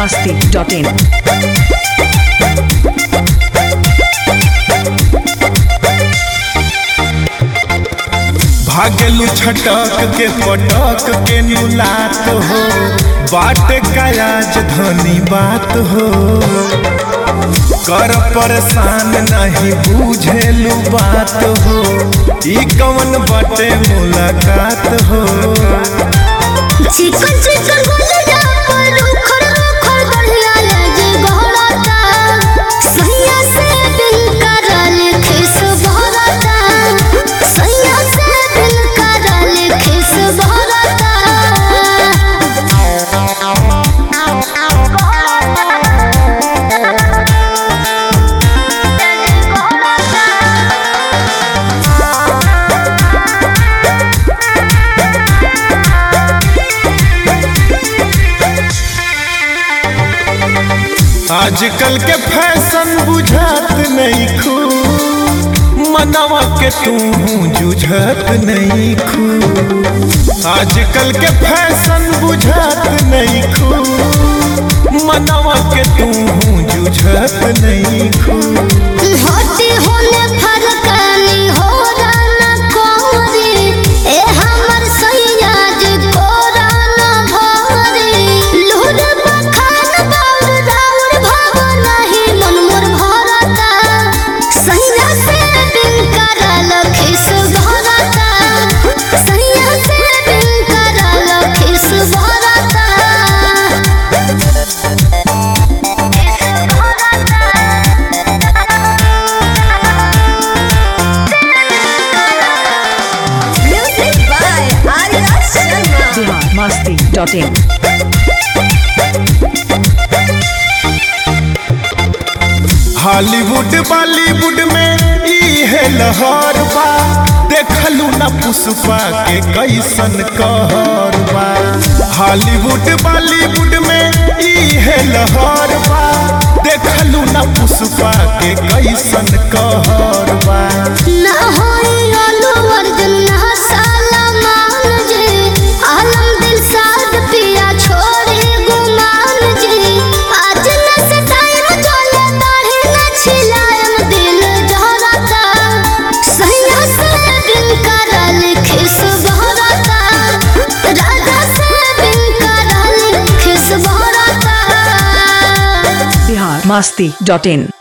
masti.in. भागलू छटक के पटक के नुलात हो बाट का राजधानी बात हो कर परेशान नहीं बुझेलू बात हो ई कवन बटे मुलाकात हो चिकन चिकन बोलिया पर उखड़ उखड़ बढ़िया लगे गहराता सैया से दिल करल खिस भरता सैया से दिल करल खिस भरता आजकल के फैशन बुझात नहीं खू मनवा के तू जुझत नहीं खू आजकल के फैशन बुझात नहीं खू मनवा के तू जुझत नहीं खू होती होने फरकानी हो राना कोरी ए हमर सैया जी कोराना भरी लूर बखान बाउर राउर भाव नहीं मन मोर भरता सैया से बिन करल खिस भरता सैया से बिन करल खिस भरता Music by Arya Sharma. Bihar masti.in. Hollywood Bollywood में ई है लहर बा देखलू ना पुष्पा के कैसन कहर बा हॉलीवुड बॉलीवुड में ई है लहर बा देखलू ना पुष्पा के कैसन कहर बा ना होई अल्लू अर्जुन ना सलमान जी आलम दिल साद पिया छोड़े गुमान जी आज न से टाइम चले दाढ़ी न छिलाएम दिल जहरता सैया से बिन करल खिस बहरता राजा से बिन करल खिस बहरता Bihar masti.in.